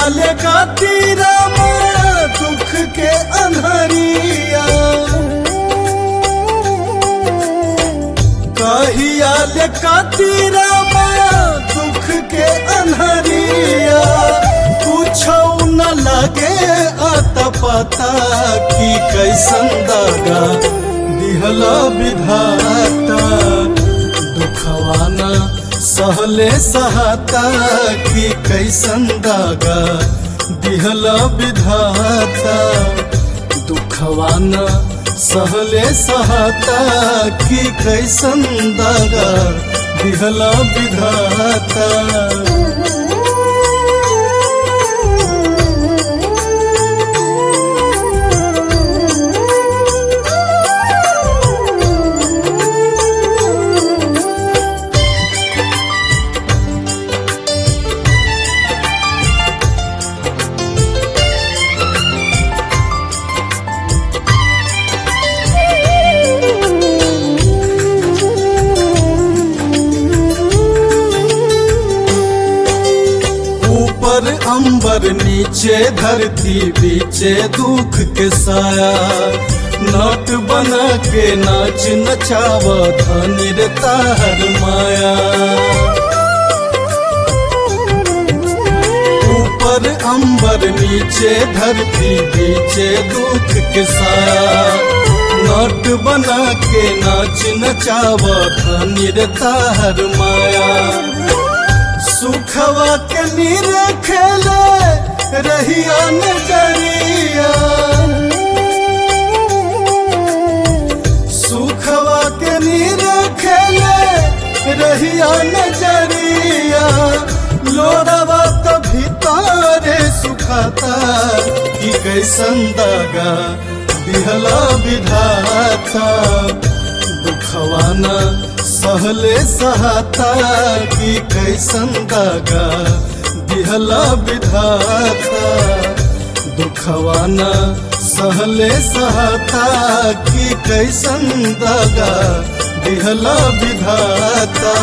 ले काटी रामा दुख के अनहरिया कहिया ले काटी रामा दुख के अनहरिया कुछो न लगे आता पता कि कैसन दागा दिहला विधाता दुखवाना सहले सहाता कि कैसन दागा दिहला विधाता दुखवाना सहले सहाता कि कैसन दागा दिहला विधाता ऊपर अंबर नीचे धरती बीचे दुख के साया नट बना के नाच नचाव धनी रे ताहर माया ऊपर अंबर नीचे धरती बीचे दुख के साया नट बना के नाच नचाव धनी रे ताहर माया सुखवा के नीर खेले रहिया नजरिया सुखवा के नीर खेले रहिया नजरिया लोड़वा तो भीतरे सुखाता कि कैसन दागा दिहला विधाता दुखवाना सहले सहाता कि कैसन दागा दिहला विधाता दुखवाना सहले सहाता कि कैसन दागा दिहला विधाता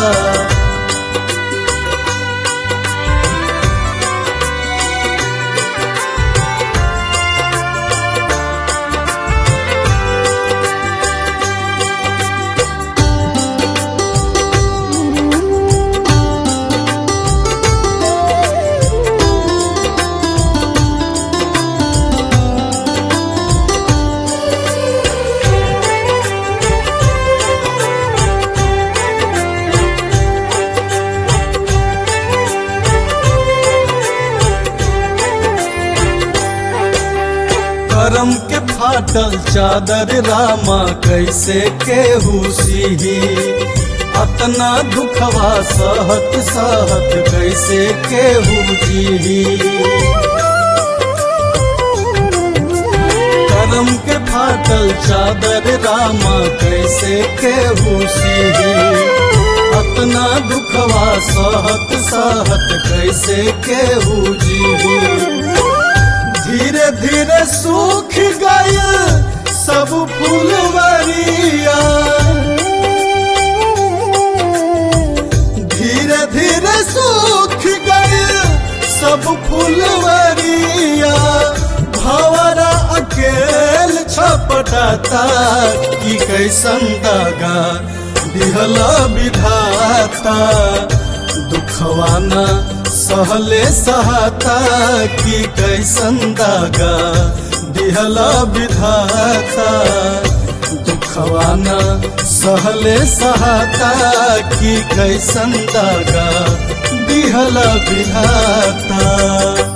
करम के फाटल चादर रामा कैसे केहू सीही अतना दुखवा सहत सहत कैसे केहू जीही करम के फाटल चादर रामा कैसे केहू सीही अतना दुखवा सहत सहत कैसे केहू जीही धीरे धीरे सूख गए सब फुलवरिया धीरे धीरे सूख गए सब फुलवरिया भवरा अकेल छपटाता कि कैसन दागा दिहला विधाता दुखवाना सहले सहाता कि कैसन दागा दिहला विधाता दुखवाना सहले सहाता कि कैसन दागा दिहला विधाता